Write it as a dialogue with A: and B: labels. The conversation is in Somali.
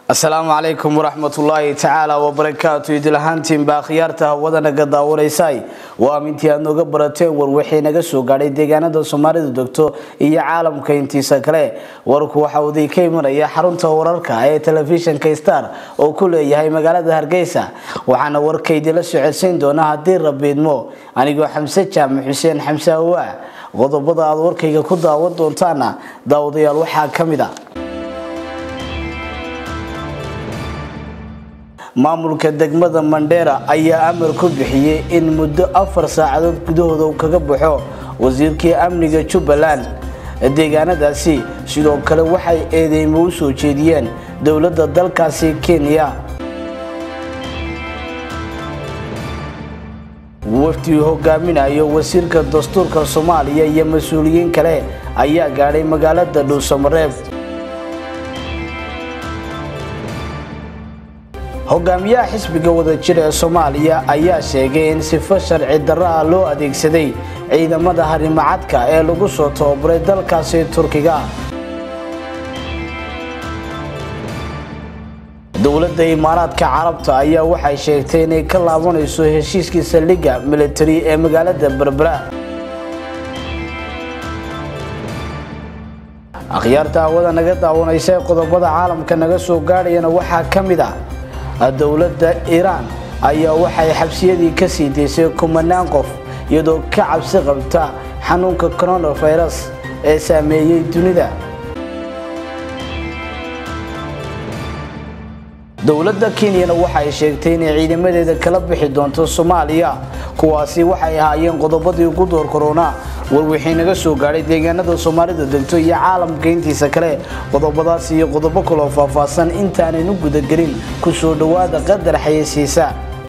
A: asalaamu calaykum waraxmatullaahi tacaala wabarakaatu idilahaantiinbaa khiyaarta hawada naga daawanaysay waa mintii aad nooga barateen war wixii naga soo gaadhay deegaanada soomaalidu degto iyo caalamka intiisa kale warku waxa uu idinka imanaya xarunta wararka ee telefishinka star oo ku leeyahay magaalada hargeysa waxaana warka idinla socodsiin doona haddii rabiidmo anigoo xamse jaamac xuseen xamse awaa qodobada aad warkayga ku daawan doontaana daawadayaal waxaa ka mid a maamulka degmada mandheera ayaa amar ku bixiyey in muddo afar saacadood gudahooda uu kaga baxo wasiirkii amniga jubbaland deegaanadaasi sidoo kale waxay eedeymo u soo jeediyeen dowladda dalkaasi kenya wafdi hogaaminayo wasiirka dastuurka soomaaliya iyo mas-uuliyiin kale ayaa gaadhay magaalada dhuusamareeb hogaamiyaha xisbiga wadajir ee soomaaliya ayaa sheegay in sifo sharci darro ah loo adeegsaday ciidamada harimacadka ee lagu soo tababaray dalkaasi turkiga dowladda imaaraadka carabta ayaa waxay sheegtay inay ka laabanayso heshiiskii saldhigga militari ee magaalada berbera akhyaarta hawada naga daawanaysa ee qodobada caalamka naga soo gaadhayana waxaa ka mid ah dowladda iiraan ayaa waxay xabsiyadii ka sii daysay kumanaan qof iyadoo ka cabsi qabta xanuunka coronavirus ee saameeyey dunida dowladda kenyana waxay sheegtay inay ciidamadeeda kala bixi doonto soomaaliya kuwaasi waxay ahaayeen qodobadii ugu door korona warwixii naga soo gaadhay deegaanada soomaalida degto iyo caalamka intiisa kale qodobadaas iyo qodobo kaloo faahfaahsan intaanaynu gudagelin ku soo dhowaada qadar xayeysiisa